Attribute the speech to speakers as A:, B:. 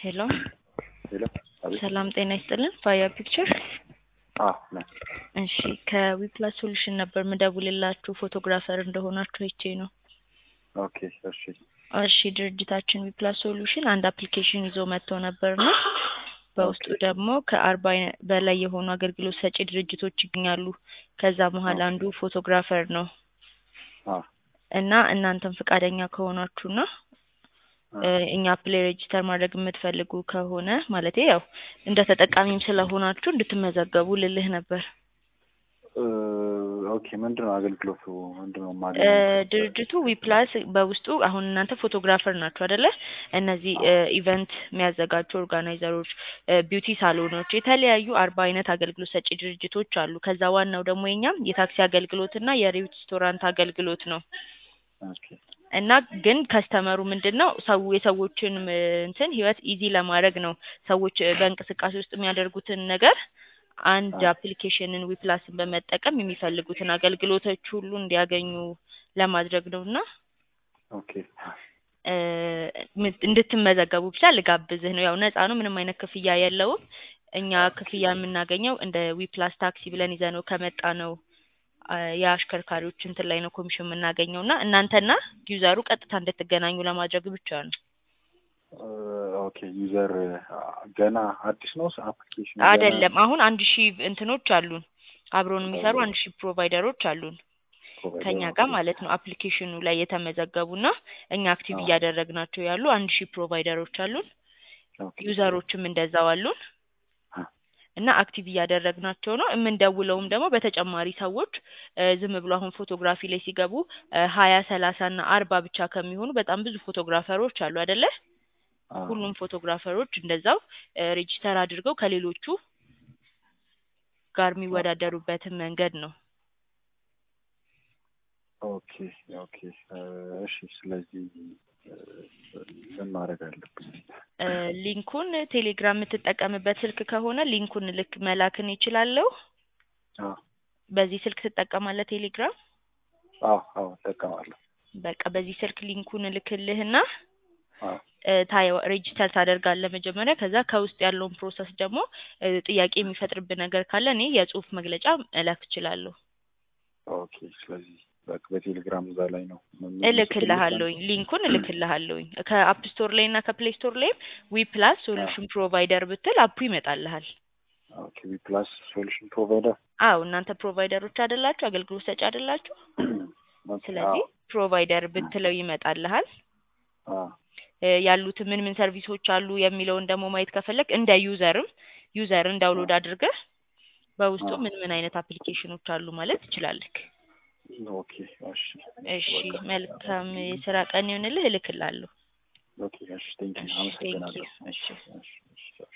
A: ሄሎ
B: ሄሎ አቤት።
A: ሰላም ጤና ይስጥልን። ፋያ ፒክቸር።
B: አዎ ነኝ።
A: እሺ ከዊፕላስ ሶሉሽን ነበር ምደውልላችሁ ፎቶግራፈር እንደሆናችሁ አይቼ ነው።
B: ኦኬ እሺ
A: እሺ ድርጅታችን ዊፕላስ ሶሉሽን አንድ አፕሊኬሽን ይዞ መጥቶ ነበርና በውስጡ ደግሞ ከአርባ በላይ የሆኑ አገልግሎት ሰጪ ድርጅቶች ይገኛሉ። ከዛ መሀል አንዱ ፎቶግራፈር ነው
B: አ
A: እና እናንተም ፈቃደኛ ከሆናችሁና እ እኛ ፕሌይ ሬጂስተር ማድረግ የምትፈልጉ ከሆነ ማለቴ ያው እንደ ተጠቃሚም ስለሆናችሁ እንድትመዘገቡ ልልህ ነበር።
B: እ ኦኬ ምንድን ነው አገልግሎቱ? ምንድን ነው
A: እ
B: የማገኘው?
A: ድርጅቱ ዊፕላስ በውስጡ አሁን እናንተ ፎቶግራፈር ናችሁ አይደለ? እነዚህ እ ኢቨንት የሚያዘጋጁ ኦርጋናይዘሮች፣ እ ቢዩቲ ሳሎኖች፣ የተለያዩ አርባ አይነት አገልግሎት ሰጪ ድርጅቶች አሉ። ከዛ ዋናው ደግሞ የኛም የታክሲ አገልግሎት እና የሬስቶራንት አገልግሎት ነው።
B: ኦኬ
A: እና ግን ከስተመሩ ምንድን ነው ሰው የሰዎችን ም እንትን ህይወት ኢዚ ለማድረግ ነው። ሰዎች እ በእንቅስቃሴ ውስጥ የሚያደርጉትን ነገር አንድ አፕሊኬሽንን ዊፕላስን በመጠቀም የሚፈልጉትን አገልግሎቶች ሁሉ እንዲያገኙ ለማድረግ ነው እና
B: ኦኬ
A: እ ም- እንድትመዘገቡ ብቻ ልጋብዝህ ነው። ያው ነፃ ነው፣ ምንም አይነት ክፍያ የለውም። እኛ ክፍያ የምናገኘው እንደ ዊፕላስ ታክሲ ብለን ይዘነው ከመጣ ነው አ የአሽከርካሪዎች እንትን ላይ ነው ኮሚሽን የምናገኘው እና እናንተና ዩዘሩ ቀጥታ እንድትገናኙ ለማድረግ ብቻ ነው።
B: እ ኦኬ ዩዘር ገና አዲስ ነው አፕሊኬሽን
A: አይደለም አሁን አንድ ሺህ እንትኖች አሉን አብሮን የሚሰሩ አንድ ሺህ ፕሮቫይደሮች አሉን ከኛ ጋር ማለት ነው። አፕሊኬሽኑ ላይ የተመዘገቡና እኛ አክቲቭ
B: አዎ።
A: እያደረግናቸው ያሉ አንድ ሺህ ፕሮቫይደሮች አሉን። ዩዘሮችም እንደዛው አሉን
B: አ
A: እና አክቲቭ እያደረግናቸው ነው። የምንደውለውም ደግሞ በተጨማሪ ሰዎች እ ዝም ብሎ አሁን ፎቶግራፊ ላይ ሲገቡ እ ሀያ ሰላሳ እና አርባ ብቻ ከሚሆኑ በጣም ብዙ ፎቶግራፈሮች አሉ አይደለ?
B: አ
A: ሁሉም ፎቶግራፈሮች እንደዛው እ ሬጂስተር አድርገው ከሌሎቹ ጋር የሚወዳደሩበትን መንገድ ነው።
B: ኦኬ ኦኬ እ እሺ ስለዚህ እ ምን ማድረግ አለብኝ?
A: እ ሊንኩን ቴሌግራም የምትጠቀምበት ስልክ ከሆነ ሊንኩን ልክ መላክን ይችላለሁ።
B: አ
A: በዚህ ስልክ ትጠቀማለህ ቴሌግራም?
B: አዎ አዎ እጠቀማለሁ።
A: በቃ በዚህ ስልክ ሊንኩን እልክልህና
B: አ
A: እ ታየው ሬጂስተር ታደርጋለህ መጀመሪያ። ከዛ ከውስጥ ያለውን ፕሮሰስ ደግሞ እ ጥያቄ የሚፈጥርብህ ነገር ካለ እኔ የጽሁፍ መግለጫ እላክ እችላለሁ።
B: ኦኬ ስለዚህ በቃ በቴሌግራም እዛ ላይ ነው
A: እልክልሃለሁኝ ሊንኩን እልክልሃለሁኝ ከአፕ ስቶር ላይ እና ከፕሌይ ስቶር ላይም ዊ ፕላስ ሶሉሽን ፕሮቫይደር ብትል አፑ ይመጣልሃል።
B: ኦኬ ዊ ፕላስ ሶሉሽን ፕሮቫይደር
A: አዎ እናንተ ፕሮቫይደሮች አይደላችሁ? አገልግሎት ሰጪ አይደላችሁ? ስለዚህ ፕሮቫይደር ብትለው ይመጣልሃል።
B: አ
A: እ ያሉት ምን ምን ሰርቪሶች አሉ የሚለውን ደግሞ ማየት ከፈለግ እንደ ዩዘርም ዩዘርን ዳውንሎድ አድርገህ በውስጡ
B: አዎ።
A: ምን ምን አይነት አፕሊኬሽኖች አሉ ማለት ትችላለህ።
B: ኦኬ እሺ
A: እሺ
B: በቃ
A: መልካም የስራ ቀን ይሁንልህ። እልክልሃለሁ።
B: ኦኬ እሺ ቴንኪው
A: እሺ ቴንኪው።
B: አመሰግናለሁ።
A: እሺ
B: እሺ እሺ